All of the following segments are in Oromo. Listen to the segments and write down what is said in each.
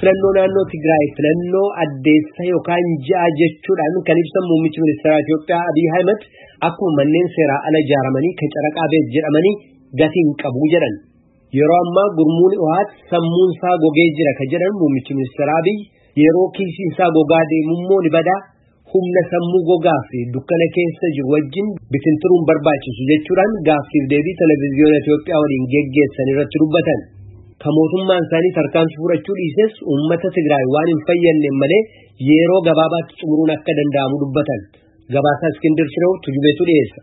filannoo naannoo Tigraay filannoo addeessa yookaan ja'a jechuudhaan kan ibsan muummichi ministeera Itoophiyaa Abiy Ahmed akkuma manneen seeraa ala ijaaramanii kan caraqaa beet jedhamanii gatiin qabu jedhan. Yeroo ammaa gurmuun dhiwaat sammuun isaa gogee jira ka jedhan muummichi ministeera Abiy yeroo kiisiin isaa gogaa deemummoo ni badaa humna sammuu gogaa fi dukkana keessa jiru wajjin bitinturuun barbaachisu jechuudhaan gaaffiif deebii televezyiyoona Itoophiyaa waliin geggeessan irratti dubbatan. Ka mootummaan isaanii tarkaanfii fudhachuu dhiises uummata Tigraay waan hin fayyadne malee yeroo gabaabaatti xumuruun akka danda'amu dubbatan. Gabaasaa Iskindir Shiroo tujubeetu dhiyeessa.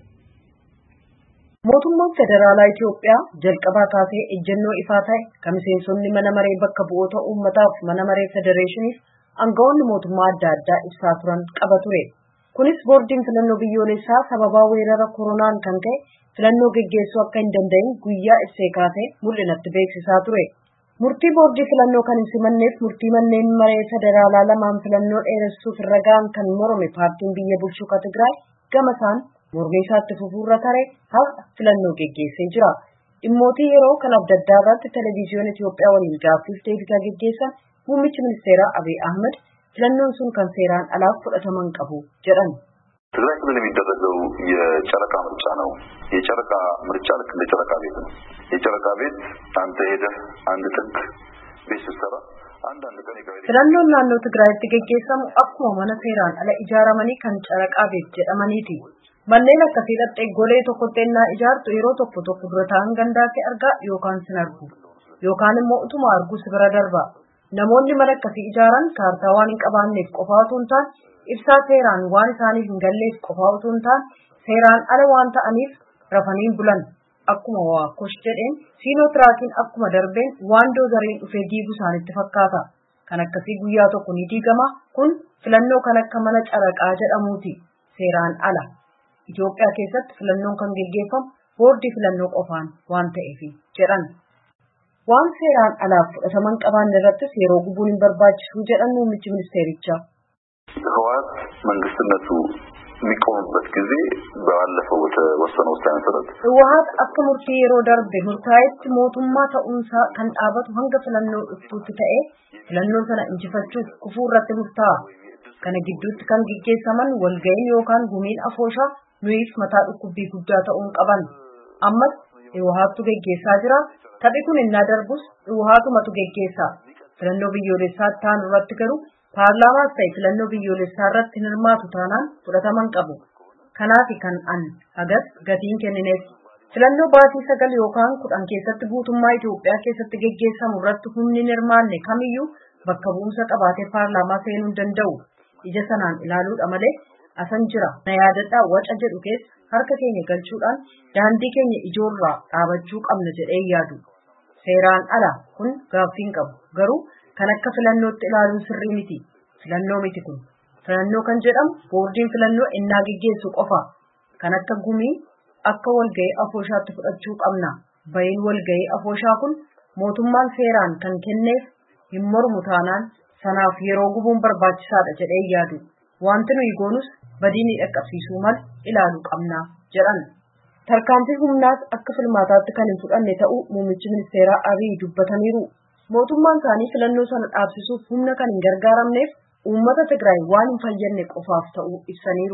Mootummaan Federaalaa Itoophiyaa jalqabaa kaasee ejjennoo ifaa ta'e kan miseensonni mana maree bakka bu'oota uummataaf mana maree federeeshiniif aangawoonni mootummaa adda addaa ibsaa turan qaba ture. Kunis boordiin filannoo biyyoolessaa sababaa weerara koronaan kan ka'e filannoo geggeessuu akka hin danda'in guyyaa ibsee kaasee mul'inatti beeksisaa ture. Murtii boordii filannoo kan hin simanneef murtii manneen maree federaalaa lamaan filannoo dheeressuuf irra ga'an kan morome paartiin biyya bulchuu ka Tigraay gama isaan mormii isaatti fufuurra tare haqa filannoo geggeessee jira. Dhimmootii yeroo kan adda addaa irratti televezyiyoona Itoophiyaa waliin gaaffiif deebii geggeessan muummichi ministeeraa Abiy Ahmed filannoon sun kan seeraan alaaf fudhataman qabu jedhan. ትግራይ ክልል የሚደረገው የጨረቃ ምርጫ ነው። የጨረቃ ምርጫ ልክ እንደ ጨረቃ ቤት ነው። የጨረቃ ቤት አንተ ሄደህ አንድ ጥግ ቤት ስትሰራ አንዳንድ ቀን filannoon naannoo Tigraayitti geggeessamu akkuma mana seeraan ala ijaaramanii kan caraqaa beet jedhamaniiti. Manneen akkasii dhattee golee tokkotti ennaa ijaartu yeroo tokko tokko dura ta'an gandaatti argaa yookaan sin argu yookaan immoo utuma argu si bira darba. Namoonni mana akkasii ijaaran kaartaa waan hin qabaanneef qofaa otoo hin taane ibsaa seeraan waan isaaniif hin galleef qofaa otoo hin taane seeraan ala waan ta'aniif rafaniin bulan. Akkuma waakosh jedheen siinotiraakiin akkuma darbeen waan doozariin dhufee diigu isaanitti fakkaata. Kan akkasii guyyaa tokko ni diigama kun filannoo kan akka mana caraqaa jedhamuuti seeraan ala. Itoophiyaa keessatti filannoon kan geggeeffamu boordii filannoo qofaan waan ta'eef jedhan. Waan seeraan alaaf fudhataman qabaanne irrattis yeroo gubuun hin barbaachisu jedhan muummichi ministeerichaa. ህወሓት መንግስትነቱ የሚቆምበት ጊዜ ባለፈው በተወሰነ ውሳኔ መሰረት ህወሓት akka murtii yeroo darbe murtaa'etti mootummaa ta'uunsaa kan dhaabatu hanga filannoo dhuftuutti ta'e filannoo sana injifachuuf kufuu irratti murtaa'a. Kana gidduutti kan gaggeessaman walga'iin yookaan gumiin afooshaa nuyiif mataa dhukkubbii guddaa ta'uun qaban. Ammas Hiwaattu geggeessaa jira. Taphi kun innaa darbus Hiwaatumatu geggeessa. Filannoo biyyoolessaa taanu irratti garuu paarlaamaas ta'e filannoo biyyoolessaa irratti hin hirmaatu taanaan fudhataman qabu. Kanaafi kan an hagas gatiin kennineef. Filannoo baatii sagal yookaan kudhan keessatti guutummaa Itoophiyaa keessatti geggeessamu irratti humni hin hirmaanne kamiyyuu bakka bu'umsa qabaatee paarlaamaa seenuu hin danda'u. Ija sanaan ilaaluudha malee asan jira na yaadadhaa waca jedhu keessa harka keenya galchuudhaan daandii keenya ijoorraa dhaabachuu qabna jedhee yaadu. Seeraan ala kun gaaffiin qabu garuu kan akka filannootti ilaaluun sirrii miti. Filannoo miti kun. Filannoo kan jedhamu boordiin filannoo innaa geggeessu qofa. Kan akka gumii akka walga'ii afooshaatti fudhachuu qabna. Bayin walga'ii afooshaa kun mootummaan seeraan kan kenneef hin mormu taanaan sanaaf yeroo gubuun barbaachisaadha jedhee yaadu. Wanti nuyi goonus badii dhaqqabsiisuu mal ilaaluu qabna jedhan. Tarkaanfii humnaas akka filmaataatti kan hin fudhanne ta'uu muummichi ministeeraa Abiy dubbataniiru. Mootummaan isaanii filannoo sana dhaabsisuuf humna kan hin gargaaramneef uummata Tigraay waan hin fayyadne qofaaf ta'uu ibsaniiru.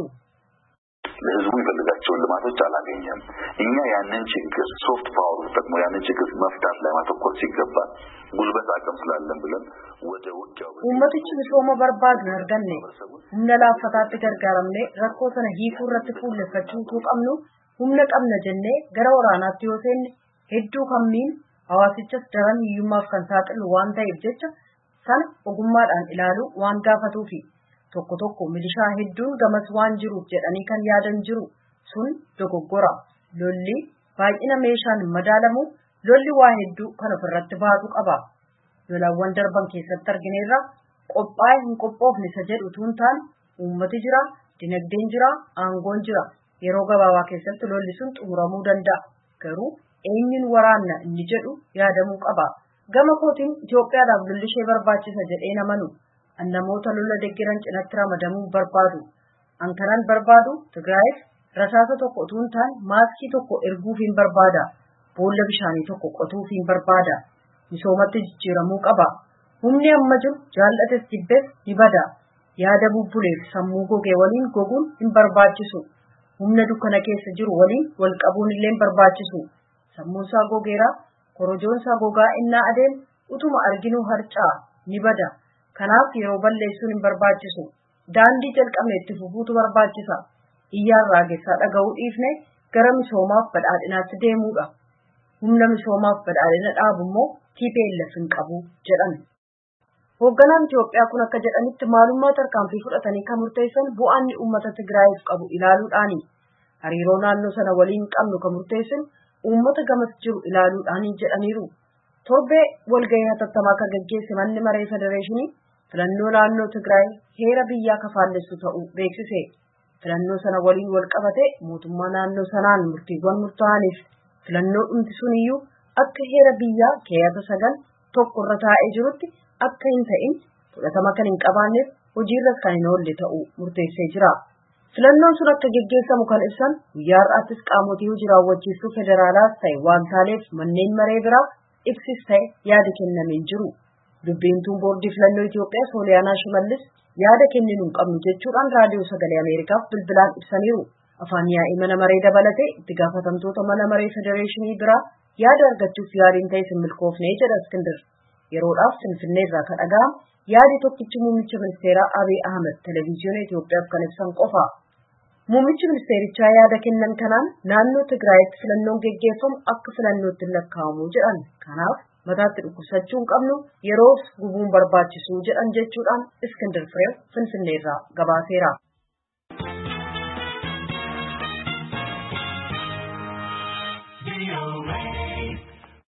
ህዝቡ የሚፈልጋቸውን ልማቶች አላገኘም። እኛ ያንን ችግር ሶፍት ፓወር ተጠቅሞ ያንን ችግር መፍታት ላይ ማተኮር ሲገባ ጉልበት አቅም ስላለን ብለን ወደ ውጊያው Uummatichi misooma barbaadu hin arganne humna laaffataatti gargaaramne rakkoo sana hiikuu irratti fuulleffachuu utuu qabnu humna qabna jennee gara waraanaatti yoo seenne hedduu kammiin hawaasichas daran hiyyummaaf kan saaxilu waan ta'eef jecha sana ogummaadhaan ilaaluu waan gaafatuufi tokko tokko milishaa hedduun gamas waan jiruuf jedhanii kan yaadan jiru sun dogoggora lolli baay'ina meeshaan madaalamu lolli waa hedduu kan ofirratti baatu qaba. lolawwan darban keessatti argineerra qophaa'ee hin qophoofne isa jedhu tuun taane uummati jira dinagdeen jira aangoon jira yeroo gabaabaa keessatti lolli sun xumuramuu danda'a garuu eenyuun waraanna inni jedhu yaadamuu qaba gama kootiin Itoophiyaadhaaf lolli ishee barbaachisa jedhee namanu an namoota lola deggeran cinatti ramadamuu barbaadu an kanan barbaadu Tigraayiif rasaasa tokko utuu hin taane maaskii tokko erguuf hin barbaada boolla bishaanii tokko qotuuf hin barbaada. misoomatti jijjiiramuu qaba. Humni amma jiru jaallates jibbees ni bada. Yaada bubbuleef sammuu gogee waliin goguun hin barbaachisu. Humna dukkana keessa jiru waliin wal qabuun illee hin barbaachisu. Sammuunsaa gogeera, korojoonsaa gogaa innaa adeemu utuma arginuu harcaa ni bada. Kanaaf yeroo balleessuun hin barbaachisu. Daandii jalqabne itti fufuutu barbaachisa. Iyyaan raagessaa dhaga'uu dhiifne gara misoomaaf badhaadhinaatti deemuudha. Humna misoomaaf badhaadhina dhaabu immoo TPLF hin qabu jedhan. Hoogganaan Itoophiyaa kun akka jedhanitti maalummaa tarkaanfii fudhatanii kan murteessan bu'aan inni uummata Tigraayiif qabu ilaaluudhaani. Hariiroo naannoo sana waliin qabnu kan murteessan uummata gamas jiru ilaaluudhaani jedhaniiru. Torbee walgahii hatattamaa kan gaggeesse manni maree federeeshinii filannoo naannoo Tigraay heera biyyaa kafaallessu ta'uu beeksise. Filannoo sana waliin wal qabate mootummaa naannoo sanaan murtiiwwan murtaa'aniif filannoo dhumti suniyyuu akka heera biyyaa keeyata sagal tokko irra taa'ee jirutti akka hin ta'in fudhatama kan hin qabaanneef hojiirras kan hin oolle ta'uu murteessee jira. Filannoon sun akka geggeessamu kan ibsan guyyaa har'aattis qaamotii hojii raawwachiistuu federaalaas ta'e waantaaleef manneen maree biraa ibsis ta'e yaada kennameen jiru. Dubbiintuun boordii filannoo Itoophiyaa Sooliyaanaa Shimallis yaada kenninu hin qabnu jechuudhaan raadiyoo sagalee Ameerikaaf bilbilaan ibsaniiru. Afaan yaa'ii mana maree dabalatee itti gaafatamtoota mana maree federeeshinii biraa yaada argachuuf yaaliin ta'e hin milkoofne jedha Iskindir. Yeroodhaaf Finfinnee irraa kan dhaga'amu yaadi tokkichi muummicha ministeeraa Abiy Ahmed televezyiyoona Itoophiyaaf kan ibsan qofa. Muummichi ministeerichaa yaada kennan kanaan naannoo Tigraayitti filannoon geggeeffamu akka filannootti lakkaa'amu jedhan. Kanaaf mataatti dhukkubsachuu hin qabnu yeroof gubuun barbaachisu jedhan jechuudhaan Iskindir Fireew Finfinnee irraa gabaaseera. VOA.